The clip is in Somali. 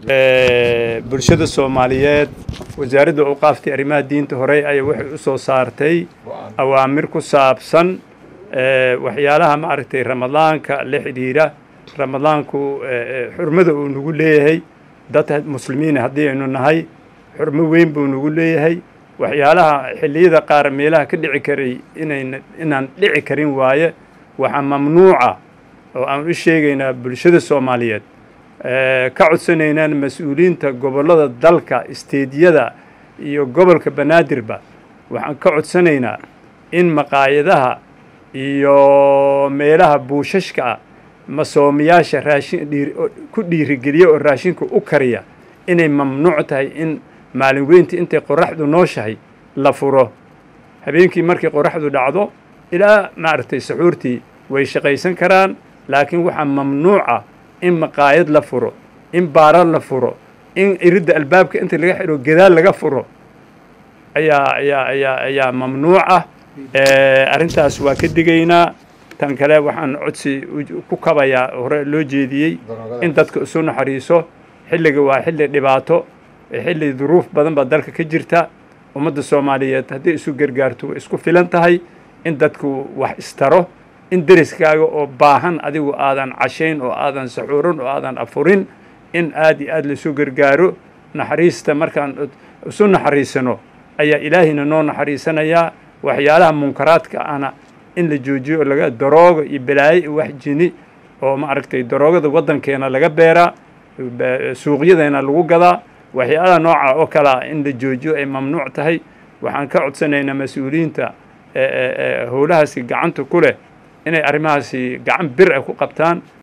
bulshada soomaaliyeed wasaaradda awqaaftii arrimaha diinta horey ayaa waxay u soo saartay awaamir ku saabsan waxyaalaha maaragtay ramadaanka la xidhiira ramadaanku xurmada uu nagu leeyahay dad muslimiin haddii aynu nahay xurmo weyn buu nagu leeyahay waxyaalaha xilliyada qaar meelaha ka dhici karay inayn inaan dhici karin waaye waxaa mamnuuca oo aan u sheegaynaa bulshada soomaaliyeed ka codsanaynaan mas-uuliyiinta gobollada dalka isteediyada iyo gobolka banaadirba waxaan ka codsanaynaa in maqaayadaha iyo meelaha buushashka ah masoomiyaasha raashin ku dhiirigeliya oo raashinka u kariya inay mamnuuc tahay in maalin weyntii intay qoraxdu nooshahay la furo habeenkii markay qoraxdu dhacdo ilaa maaragtay saxuurtii way shaqaysan karaan laakiin waxaa mamnuuca in maqaayad la furo in baara la furo in iridda albaabka inta laga xidho gadaal laga furo ayaa ayaa ayaa ayaa mamnuuca arrintaas waa ka digaynaa tan kale waxaan codsi ku kabayaa hore loo jeediyey in dadka isu naxariiso xilliga waa xilli dhibaato xilli duruuf badan baa dalka ka jirta ummadda soomaaliyeed hadday isu gargaarto way isku filan tahay in dadku wax istaro in deriskaaga oo baahan adigu aadan cashayn oo aadan saxuurin oo aadan afurin in aad iyo aad laisu gargaaro naxariista markaan isu naxariisano ayaa ilaahayna noo naxariisanayaa waxyaalaha munkaraadka ahna in la joojiyo oo laga darooga iyo balaayo iyo wax jini oo maaragtay daroogada waddankeena laga beeraa suuqyadeena lagu gadaa waxyaalaha nooca oo kalea in la joojiyo ay mamnuuc tahay waxaan ka codsanaynaa mas-uuliyiinta howlahaasi gacanta ku leh inay arrimahaasi gacan bir ay ku qabtaan